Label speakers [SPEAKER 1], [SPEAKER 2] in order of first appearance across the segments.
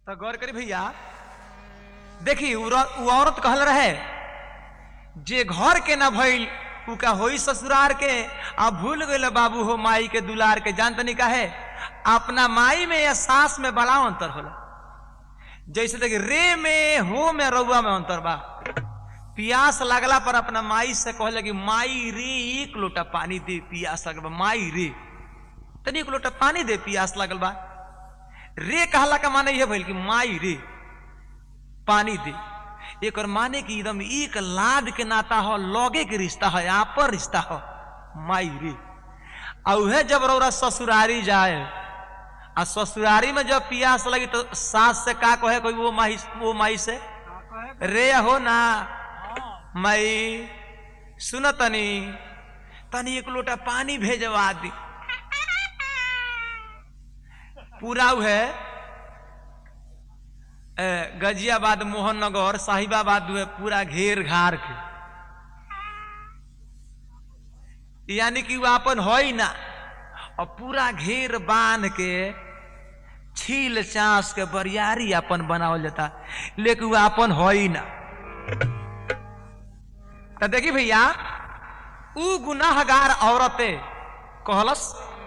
[SPEAKER 1] तो गौर करी भैया देखी उ र- उ औरत कहल रहे जे घर के ना भइल उ का होई ससुरार के आ भूल गइल बाबू हो माई के दुलार के जान तनी का है अपना माई में या सास में बड़ा अंतर होला जैसे देखी रे में हो में रउआ में अंतर बा पियास लगला पर अपना माई से कहले कि माई रे एक लोटा पानी दे पियास लगल बा माई रे तनी एक लोटा पानी दे पियास लगल बा रे कहला का माने यह भइल कि माई रे पानी दे एक और माने कि एकदम एक लाद के नाता हो लगे के रिश्ता है आपन रिश्ता हो माई रे आ उहे जब रौरा ससुरारी जाए आ ससुरारी में जब पियास लगी तो सास से का कहे कोई वो माई वो माई से रे हो ना माई सुन तनी तनी एक लोटा पानी भेजवा दी पूरा है गजियाबाद मोहननगर साहिबाबाद हुए पूरा घेर घार के यानी कि वो अपन हो ही ना और पूरा घेर बांध के छील चांस के बरियारी अपन बनावल जाता लेकिन वो अपन हो ही ना तो देखी भैया उ गुनाहगार औरतें कहलस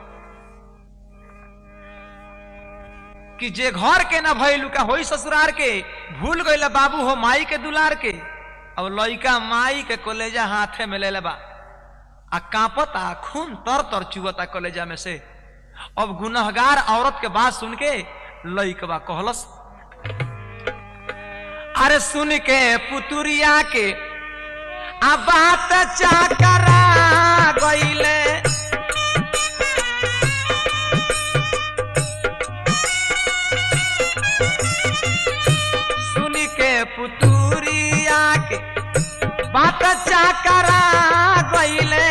[SPEAKER 1] कि जे घर के ना भइलू का होई ससुरार के भूल गइल बाबू हो माई के दुलार के अब लइका माई के कलेजा हाथे में ले लेबा आ कांपता खून तर तर चुवता कलेजा में से अब गुनहगार औरत के बात सुन के लइकबा कहलस अरे सुन के पुतुरिया के आ बात चाकरा गइले सुन के पुतुरिया के बात चाकरा गइले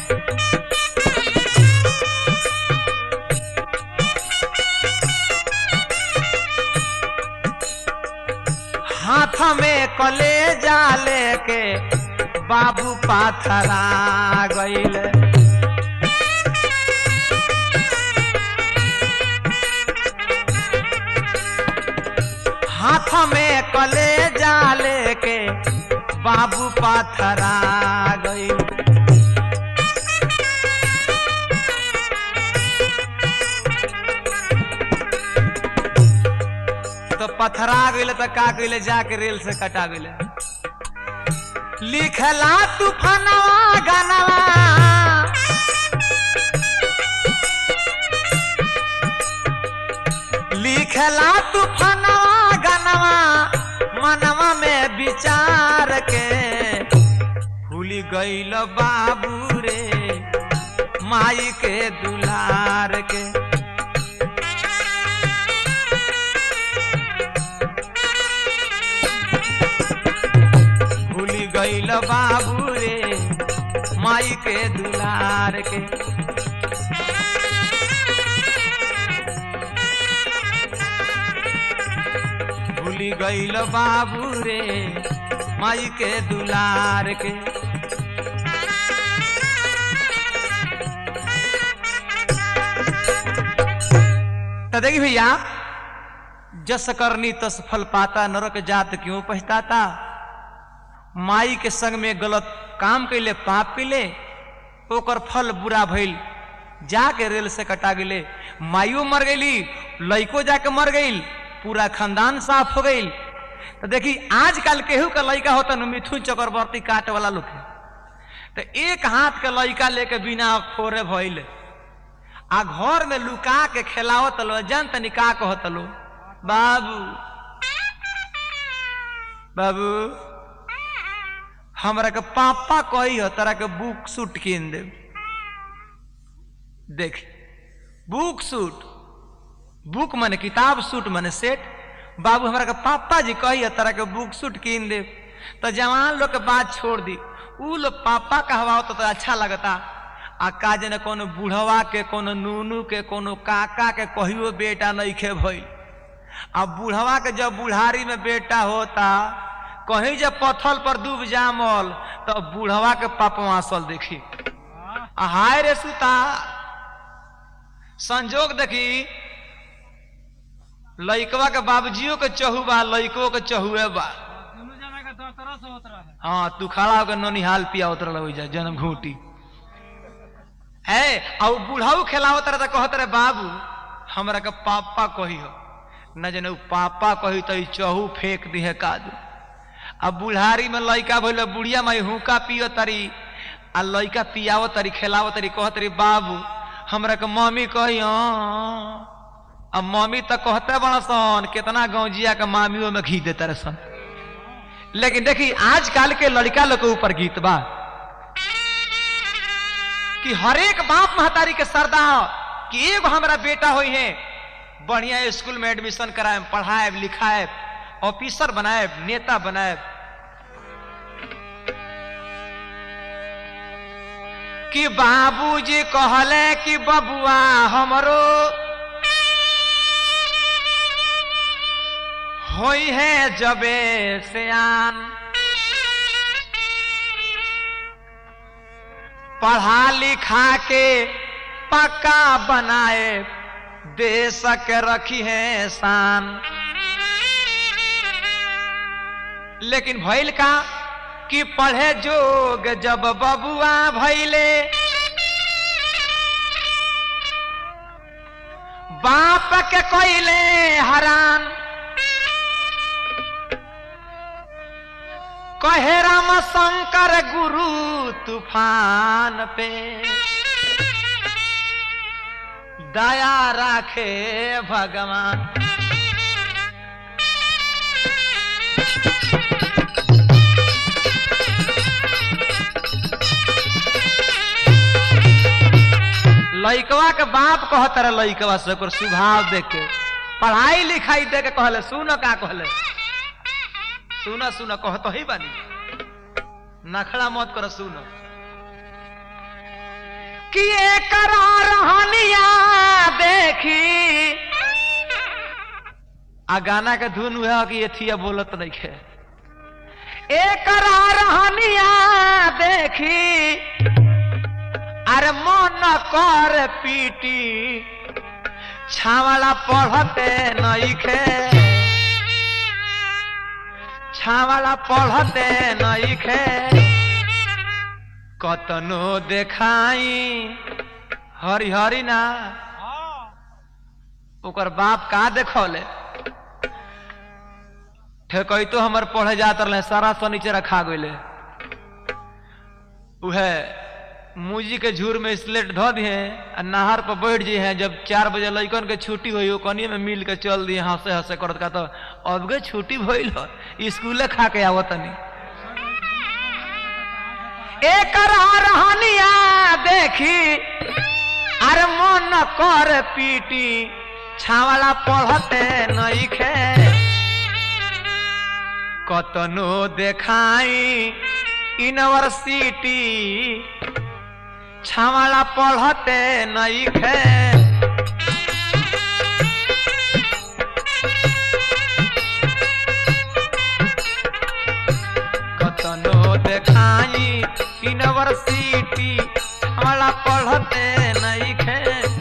[SPEAKER 1] हाथ में कलेजा लेके बाबू पाथरा गइले हाथ में कलेजा लेके बाबू पाथरा गई तो पथरा गई तो का गई जाके रेल से कटा गई लिखला तूफानवा गानवा लिखला तूफानवा गानवा मनवा में विचार के भूली गईल बाबू रे माई के दुलार के भूली गईल बाबू रे माई के दुलार के भूली गईल बाबू रे माई के दुलार के तो देखी भैया जस करनी तस फल पाता नरक जात क्यों पछताता माई के संग में गलत काम कैले पाप कैले ओकर फल बुरा भइल जाके रेल से कटा गेले माइयो मर गईली लइको जाके मर गईल पूरा खानदान साफ हो गईल तो देखी आजकल केहू का लड़का होता न मिथुन चक्रवर्ती काट वाला लोग है तो एक हाथ के लड़का लेके बिना फोरे भइल आ घर में लुका के खेलावत लो जन तनी का कहत लो बाबू बाबू हमरा के पापा कही हो तरह के बुक सूट कीन दे देख बुक सूट बुक माने किताब सूट माने सेट बाबू हमरा के पापा जी कही है तरह के बुक सूट कीन दे तो जवान लोग के बात छोड़ दी उ लोग पापा कहवा तो, तो अच्छा लगता आ का जने कोनो बूढ़वा के कोनो नूनू के कोनो काका के कहियो बेटा नहीं खे भइल आ बूढ़वा के जब बुढ़ारी में बेटा होता कहीं जब पत्थल पर डूब जामल तो बूढ़वा के पपवासल देखी आ हाय रे सुता संजोग देखी लइकवा के बाबूजियो के चहु बा लइको के चहुए बा
[SPEAKER 2] दोनों जना का दस तरह से होत रहे
[SPEAKER 1] हाँ तू खड़ा होकर ननिहाल पिया उतर लग जा जन्म घूटी है और बूढ़ाऊ खेलावत रहे तो कहत रहे बाबू हमरा के पापा कही हो न जने उ पापा कही तो ई चहु फेंक दी है कादू अब बुढ़ारी में लइका भइल बुढ़िया माई हुक्का पियो तरी आ लइका पियावत तरी खेलावत तरी कहत तरी बाबू हमरा के मम्मी कही हाँ अब मम्मी तो कहते बड़ा सन कितना गौजिया के मामियों में घी देते रहे सन लेकिन देखी आजकल के लड़का लोग के ऊपर गीत बा कि हरेक बाप महतारी के सरदार कि एगो हमारा बेटा होई है बढ़िया स्कूल में एडमिशन कराए पढ़ाए लिखाए ऑफिसर बनाए नेता बनाए कि बाबूजी कहले कि बबुआ हमरो होई है जबे सियान पढ़ा लिखा के पक्का बनाए देश के रखी है शान लेकिन भइल का कि पढ़े जोग जब बबुआ भइले बाप के कोइले हरान कहे राम शंकर गुरु तूफान पे दया राखे भगवान लइकवा के बाप कहत रहे लइकवा से ओकर स्वभाव देख के पढ़ाई लिखाई दे के कहले सुन का कहले सुन सुन कहत ही बानी नखड़ा मत कर सुन कि एकर रहनिया देखी आ गाना के धुन हुआ कि एथिया बोलत नहीं खे एकर रहनिया देखी अरे मन कर पीटी छावला पढ़ते नहीं खे छावला पढ़ते नहीं खे कतनो देखाई हरी हरी ना
[SPEAKER 2] हाँ
[SPEAKER 1] ओकर बाप का देखौले ठेकई तो हमर पढ़े जात रहे सारा सनीचे खा गईले उहे मूजी के झूर में स्लेट धो दिए आ नहर पर बैठ जी हैं जब चार बजे लइकन के छुट्टी हुई ओ कनिए में मिल के चल दिए हंसे हंसे करत का तो अब के छुट्टी भइल ह स्कूले खा के आवत तनी एकर रहनिया देखी अरे मन कर पीटी छावला पढ़ते नहीं खे कतनो देखाई यूनिवर्सिटी छावला पढ़ते नहीं खे कतनो देखाई यूनिवर्सिटी छावला पढ़ते नहीं खे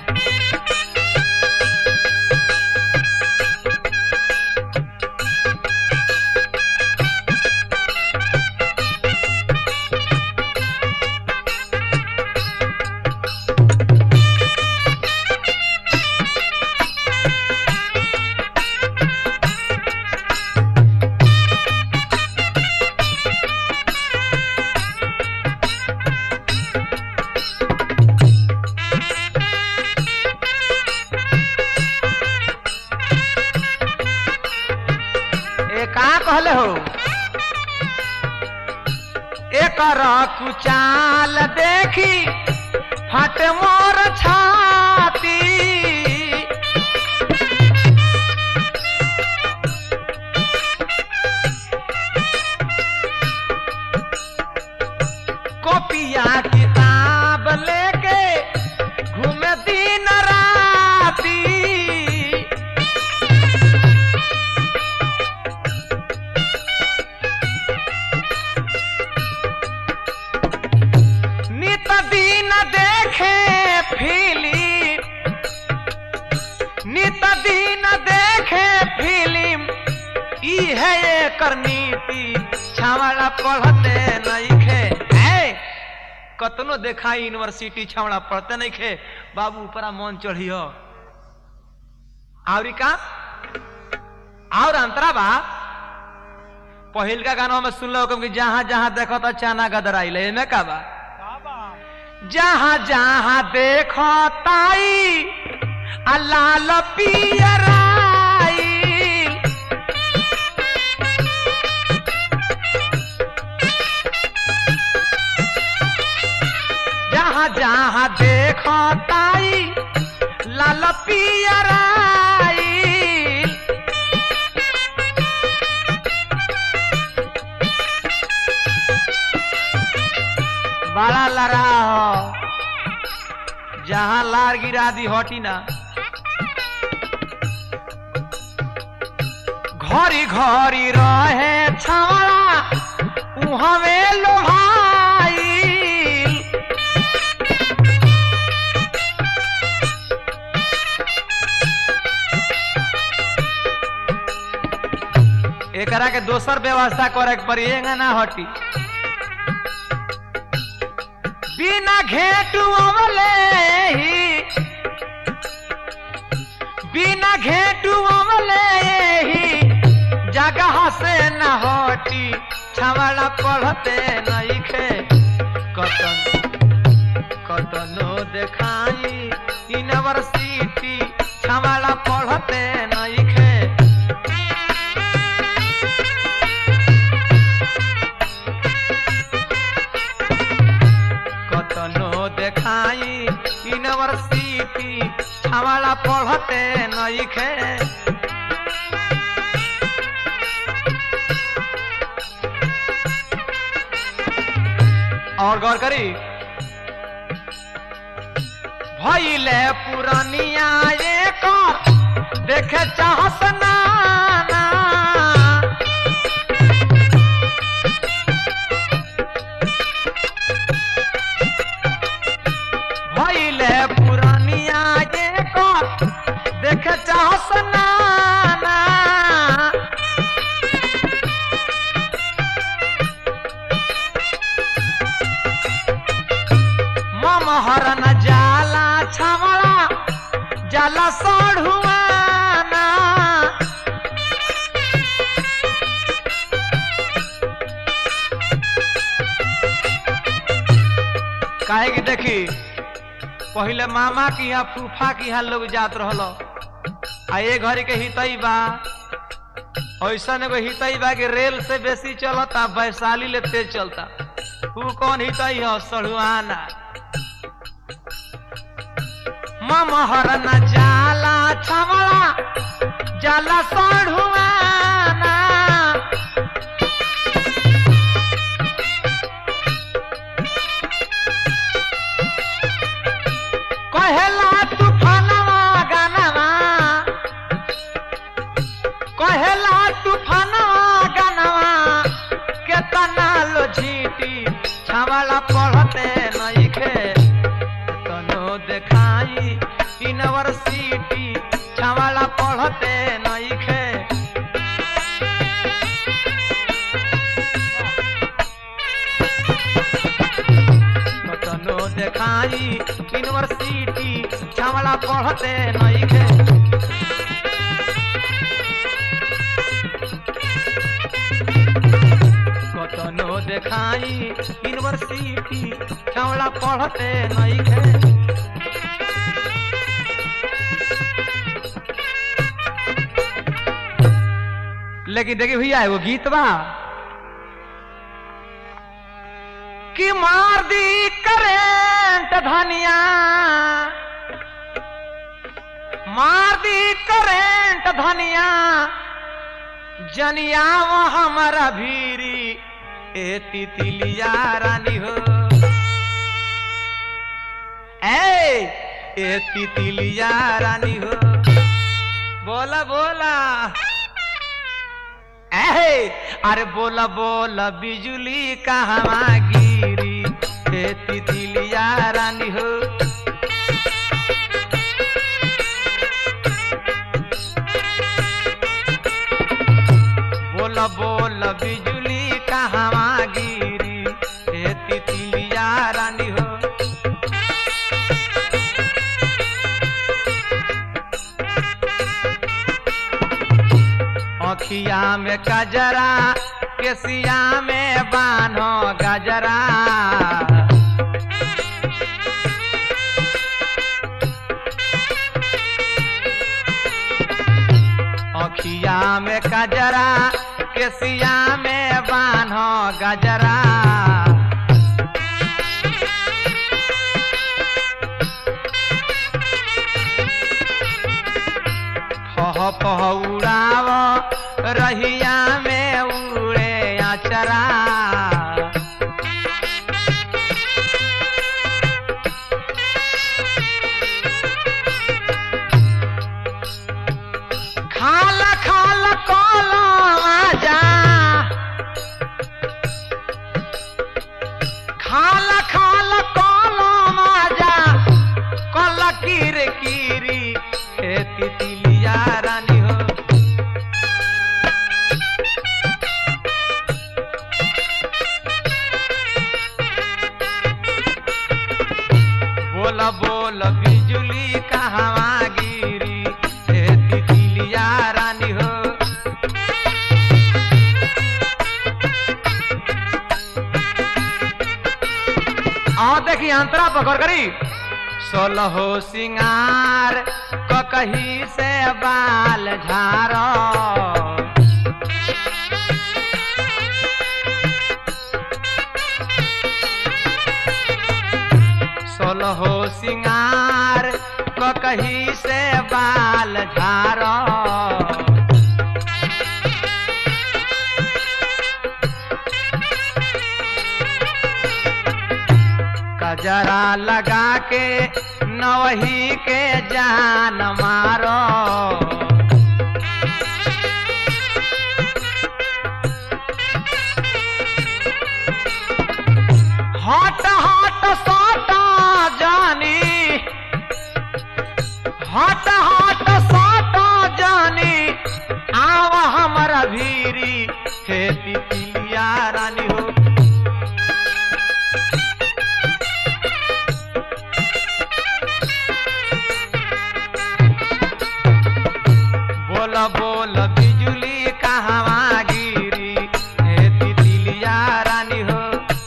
[SPEAKER 1] ए का कहले हो एकर कुचाल देखी फट मोर छाती कॉपिया किताब लेके घूमे दिन राती नित दिन देखे फिली करनीति छावड़ा पढ़ते नइखे ए कतनो देखाई यूनिवर्सिटी छावड़ा पढ़ते नइखे बाबू ऊपरा मन चढ़ियो आवरी का और अंतरा बा पहिल का गाना में सुन लो कि जहां जहां देखो तो चाना गदराइल एमे का बा
[SPEAKER 2] बाबा
[SPEAKER 1] जहां जहां देखो ताई आ लाल पियराई जहां जहां देखो ताई लाल पियराई बड़ा लड़ा हो जहां लार गिरा दी हटी ना घरी घरी रहे छावड़ा उहवे लोहाई एकरा के दोसर व्यवस्था करे के पड़ी एंगा ना हटी बिना घेटू अमले ही बिना घेटू अमले ही जगह से न हटी छवड़ा पढ़ते नइखे कतन कतनो देखाई यूनिवर्सिटी छवड़ा पढ़ते नइखे कतनो देखाई यूनिवर्सिटी छावड़ा पढ़ते नइखे और गौर करी भइले पुरानिया एक देखे चाहस नाना भइले पुरानिया जे कर देखे चाहस नाना ममहर न जाला छावड़ा जाला सढ़ुआना काहे कि देखी पहिले मामा की यहाँ फूफा की यहाँ लोग जात रहल आ ये घड़ी के हितई बा ऐसा एगो हितई बा कि रेल से बेसी चलता वैशाली ले तेज चलता ऊ कौन हितई हो सड़ुआना ममहर न जाला छवड़ा जाला सड़ुआना कहेला तूफानवा गानवा कहेला तूफानवा गानवा केतना लो झीटी छावला पढ़ते नइखे तनो देखाई यूनिवर्सिटी छावला पढ़ते नइखे कतनो देखाई यूनिवर्सिटी छावला पढ़ते नइखे कतनो देखाई यूनिवर्सिटी छावला पढ़ते नइखे लेकिन देखिए भैया एगो गीत बा कि मार दी करेंट धनिया मार दी करेंट धनिया जनिया वो हमारा भीरी ए तितलिया रानी हो ए ए तितलिया रानी हो बोला बोला ए अरे बोला बोला बिजुली कहवा गिरी ए तितलिया रानी हो बोल बोल बोल बिजुली कहवा गिरी हे तितलिया रानी हो अखिया में गजरा केसिया में बान्हो गजरा अखिया में गजरा केसिया में बान्हो गजरा फह फह उड़ाव रहिया में उड़े अचरा खाल खाल कला आजा खाल खाल कला आजा कल किर किरी हे तितलिया रानी हो बोल बोल बिजुली कहवा गिरी हे तितलिया रानी हो आओ देखी अंतरा पकड़ करी सोलहो सिंगार ककही से बाल झारो सोलहो सिंगार ककही से बाल झारो कजरा लगा के नवही के जान मारो हट हट साटा जानी हट हट साटा जानी आव हमर भीरी हे तितलिया रानी हो बोल बोल बिजुली कहवा गिरी हे तितलिया रानी हो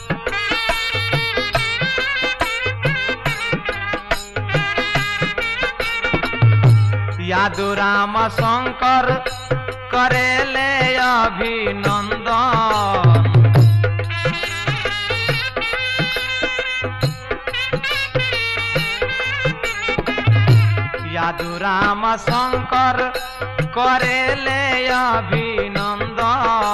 [SPEAKER 1] यादु राम शंकर करेले अभिनंदन यादु राम शंकर करेले अभिनंदन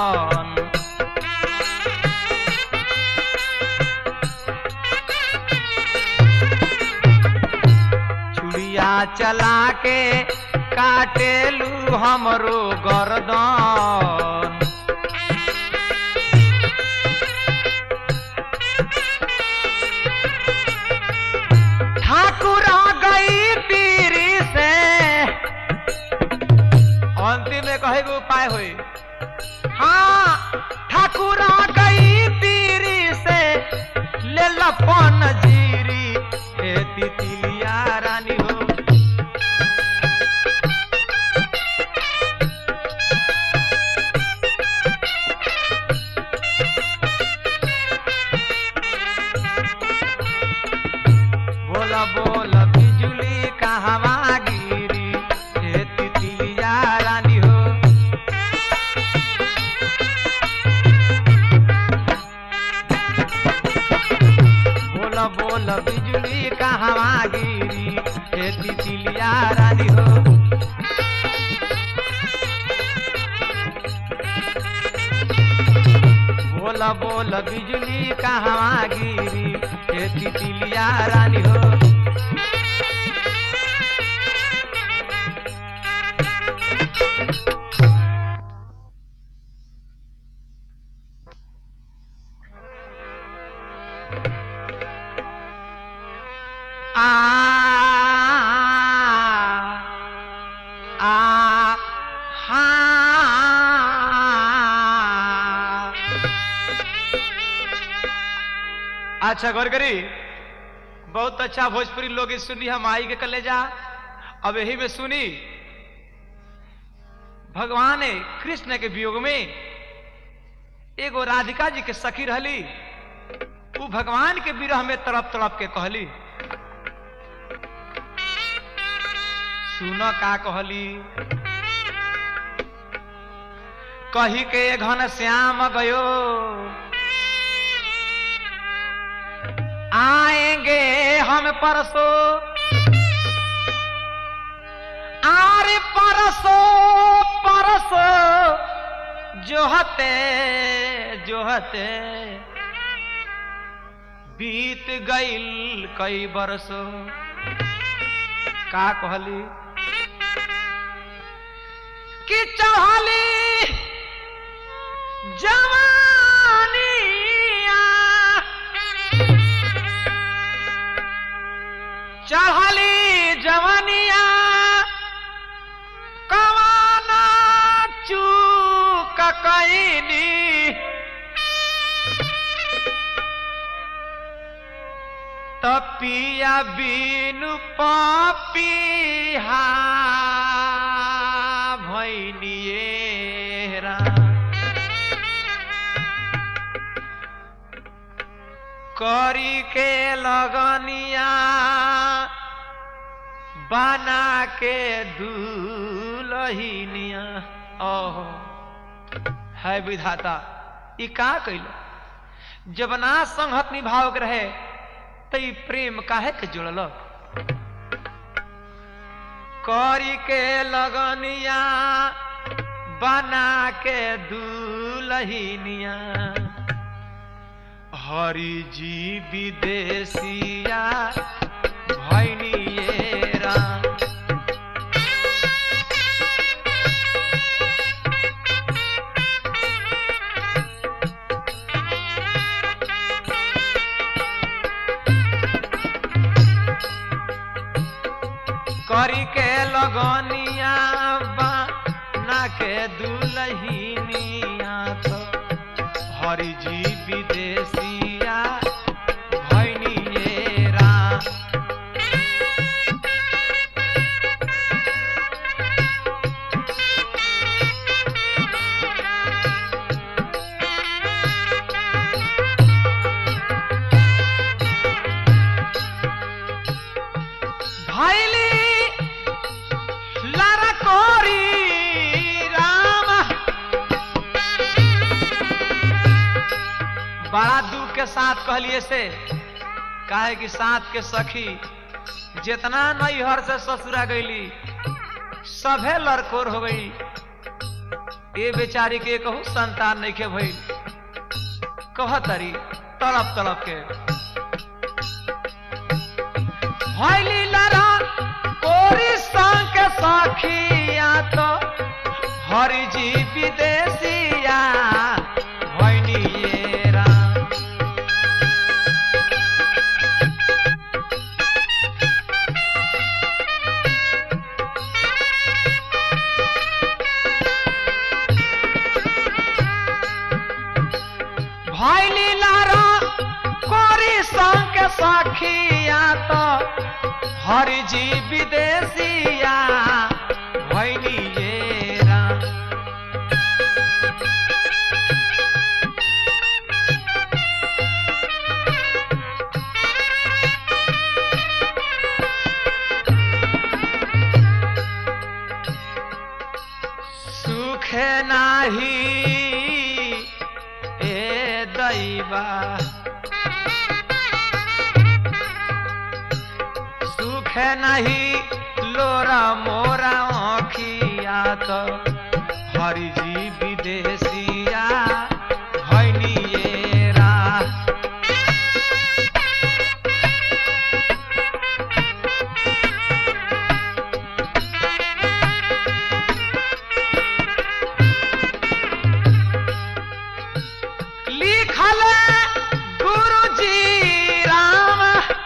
[SPEAKER 1] छुड़िया चला के काटेलू हमरो गर्दन ठाकुर गई पीरी से अंतिम में कहे के उपाय होई हाँ ठाकुर गई पीरी से ले लपन जीरी हे तितलिया रानी हो बोला बोला बिजुली कहवा गिरी हे तितलिया रानी हो बोला बोला बिजुली कहवा गिरी हे तितलिया रानी हो बोला बोला बिजुली कहवा गिरी हे तितलिया रानी हो आ आ हा अच्छा गौर करी बहुत अच्छा भोजपुरी लोग इस सुनी हम आई के कलेजा अब यही में सुनी भगवान कृष्ण के वियोग में एगो राधिका जी के सखी रहली उ भगवान के विरह में तड़प तड़प के कहली सुन का कहली कही के घन श्याम गयो आएंगे हम परसो आरे परसो परसो जोहते जोहते बीत गईल कई बरसो का कहली कि चढ़ली जवानिया चढ़ली जवानिया कवाना चूक कैनी तपिया बिनु पपिहा भैनिए रा करी के लगनिया बना के दूलहिनिया ओहो है विधाता ई का कैल जब ना संहत निभाव के रहे त ई प्रेम काहे के जुड़ल करी के लगनिया बना के दूलहिनिया हरि जी विदेशिया भैनिए राम करी के लगनिया बना के दुलहिनिया तो हरि जी विदेशिया भैनिए राम भैली लारा कोरी राम बड़ा दुख के साथ कहलिए से काहे कि साथ के सखी जितना नैहर से ससुरा गईली सभे लड़कोर हो गई ये बेचारी के कहू संतान नहीं के भई कहतरी तड़प तड़प के भैली लड़ा कोरी संग के सखिया तो हरि जी विदेशिया भैनिए राम भैली लारा कोरी संग के सखिया तो हरि जी विदेशिया भैनिए राम सुख नाही ए दैवा सुख नहीं लोरा मोरा आँखिया तो हरि जी विदेशिया भैनिए रा लिखल गुरु जी राम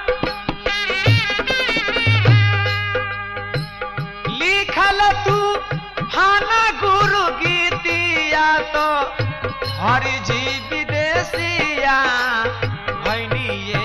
[SPEAKER 1] लिखल तू हाना गुरु गीतिया तो हरि जी विदेशिया भैनिए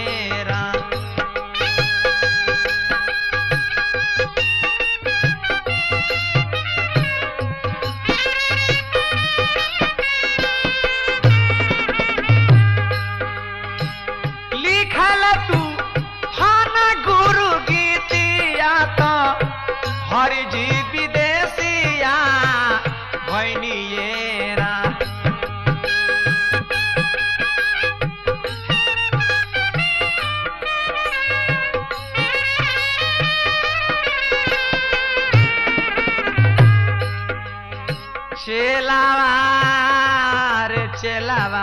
[SPEAKER 1] चेलावा रे चेलावा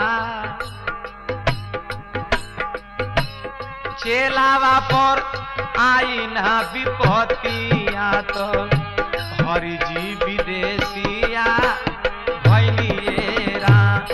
[SPEAKER 1] चेलावा पर आई ना विपतिया तो हरिजी विदेशिया भैलिए राम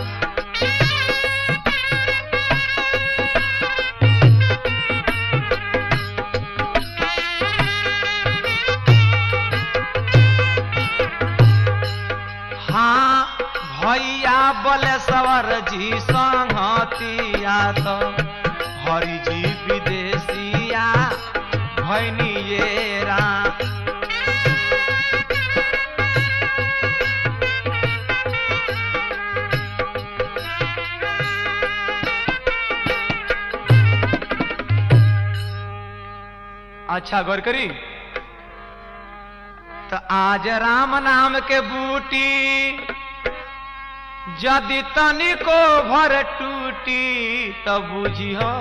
[SPEAKER 1] हाँ भैया बलेश्वर जी संगतिया तो हरि जी विदेशिया भैनिए राम अच्छा गौर करी तो आज राम नाम के बूटी यदि तनिको भर टूटी तो बुझियो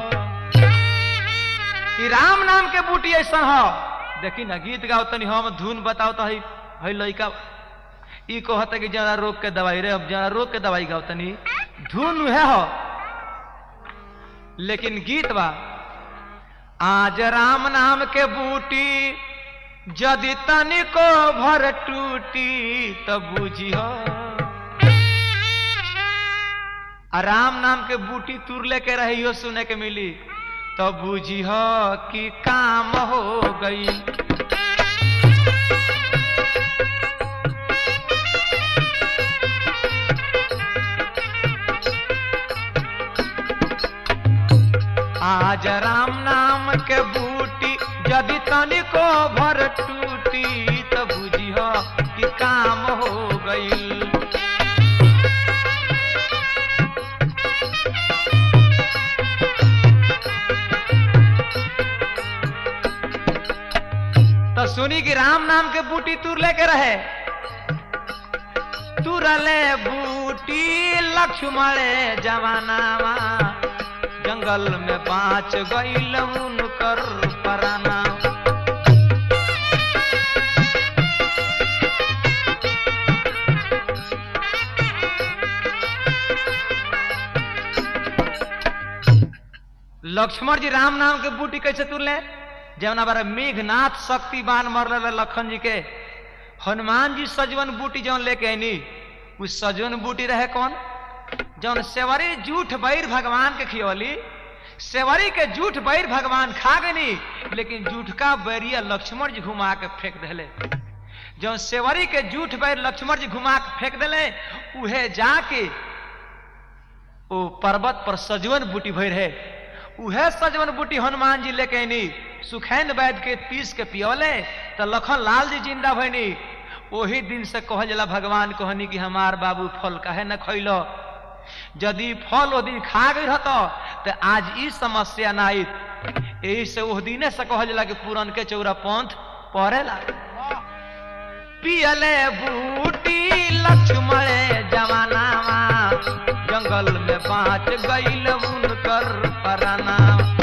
[SPEAKER 1] कि राम नाम के बूटी ऐसा हो देखी ना गीत गाओ तनी हम धुन बताओ तो हई हई लइका ई कहता कि जरा रोक के दवाई रे अब जरा रोक के दवाई गाओ तनी धुन है हो लेकिन गीत बा आज राम नाम के बूटी यदि तनिको भर टूटी तो बुझियो आ राम नाम के बूटी तुर लेके रहियो सुने के मिली तो बुझियो कि काम हो गई आज राम नाम के बूटी यदि तनिको भर टूटी तो बुझियो कि काम हो गई तो सुनी कि राम नाम के बूटी तुर लेके रहे तुरले बूटी लक्ष्मण जवानावा जंगल में बाँच गईल उनकर पराना लक्ष्मण जी राम नाम के बूटी कैसे तुरले जवना बारे मेघनाथ शक्तिवान मरल लखन जी के हनुमान जी सजवन बूटी जौन लेके आईनी उ सजवन बूटी रहे कौन जौन सेवरी जूठ बैर भगवान के खियवली सेवरी के जूठ बैर भगवान खा गनी लेकिन जूठ का बैरिया लक्ष्मण जी घुमा के फेंक दिले जौन सेवरी के जूठ बैर लक्ष्मण जी घुमा के फेंक दिले उहे जाके ओ पर्वत पर सजवन बूटी भर है उहे सजवन बूटी हनुमान जी लेके आईनी सुखैन वैद के पीस के पियोले तो लखन लाल जी जिंदा भैनी ओही दिन से कहल जाला भगवान कहनी कि हमार बाबू फल काहे न खैलो यदि फल ओ दिन खा गई रहतो तो आज ई समस्या ना आई यही से ओह दिने से कहल जाला कि पूरन के चौरा पंथ पढ़ेला पियले बूटी लक्ष्मण जवानावा जंगल में बाँच गईल उनकर पराना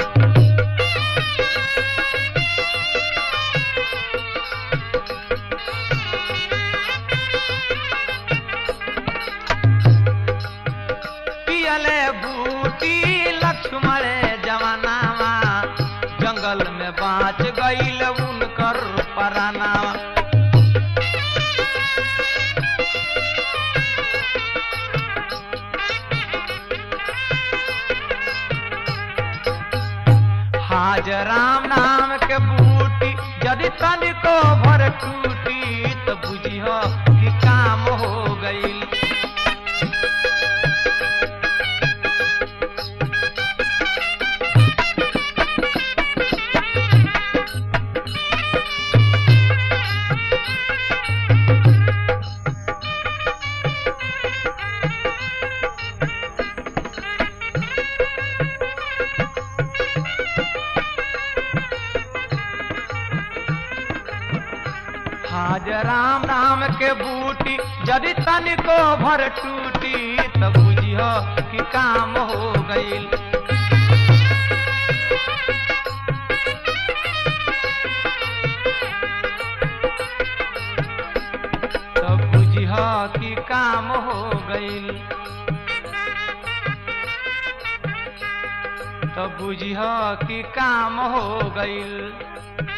[SPEAKER 1] पियले बूटी लक्ष्मण जवानावा जंगल में बाँच गईल उनकर परानावा हाज राम नाम के बूटी यदि तनिको भर टूटी तो बुझियो कि काम हो गई हाज राम नाम के बूटी यदि तनिको भर टूटी तो बुझियो कि काम हो गईल तो बुझियो कि काम हो गईल तो बुझिह कि काम हो गईल